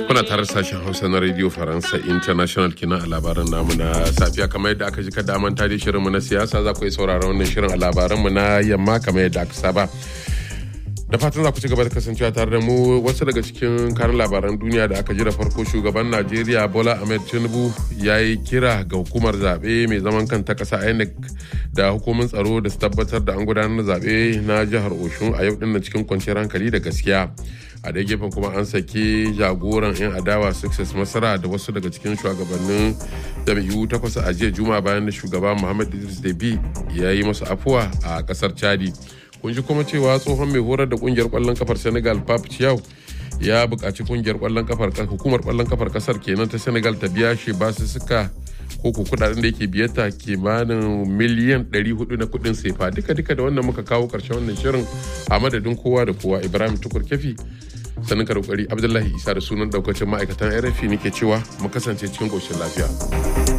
kuna tare sashen hausa na radio faransa international kina a labaran namu na safiya kamar yadda aka ji ka daman tare shirinmu na siyasa za ku yi sauraron wannan shirin a labaranmu na yamma kamar yadda aka saba da fatan za ku ci gaba da kasancewa tare da mu wasu daga cikin karin labaran duniya da aka ji da farko shugaban najeriya bola ahmed tinubu ya yi kira ga hukumar zaɓe mai zaman kanta ƙasa inec da hukumin tsaro da su tabbatar da an gudanar da zaɓe na jihar oshun a yau din cikin kwanciyar hankali da gaskiya a dai gefen kuma an saki jagoran 'yan adawa success masara da wasu daga cikin shugabannin jam'iyyu takwas a jiya juma bayan da shugaba muhammad idris debi ya yi masu afuwa a kasar chadi kun ji kuma cewa tsohon mai horar da kungiyar kwallon kafar senegal pap chiao ya buƙaci kungiyar kwallon kafar hukumar kwallon kafar kasar kenan ta senegal ta biya shi basu suka ko ku kudaden da yake biyata kimanin miliyan 400 na kudin sefa duka duka da wannan muka kawo karshen wannan shirin a madadin kowa da kowa ibrahim tukur kefi sanin ka abdullahi isa da sunan daukacin ma'aikatan rfi nake cewa mu kasance cikin koshin lafiya